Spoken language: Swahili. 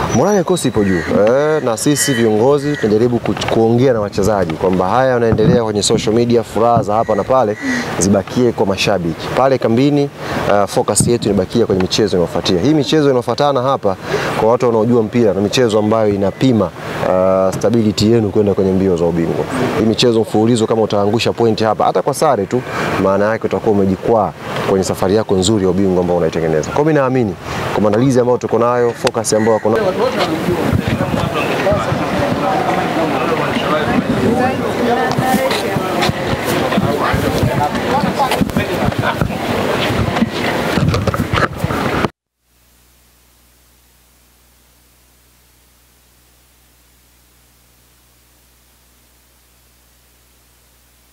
Morali ya kikosi ipo juu eh, na sisi viongozi tunajaribu ku, kuongea na wachezaji kwamba haya yanaendelea kwenye social media, furaha za hapa na pale zibakie kwa mashabiki pale kambini. Uh, focus yetu inabakia kwenye michezo inayofuatia. Hii michezo inayofuatana hapa, kwa watu wanaojua mpira, na michezo ambayo inapima uh, stability yenu kwenda kwenye mbio za ubingwa. Hii michezo mfululizo, kama utaangusha pointi hapa hata kwa sare tu, maana yake utakuwa umejikwaa kwenye safari yako nzuri ya ubingwa ambao unaitengeneza. Kwa mimi naamini kwa maandalizi ambayo tuko nayo, focus ambayo wako nayo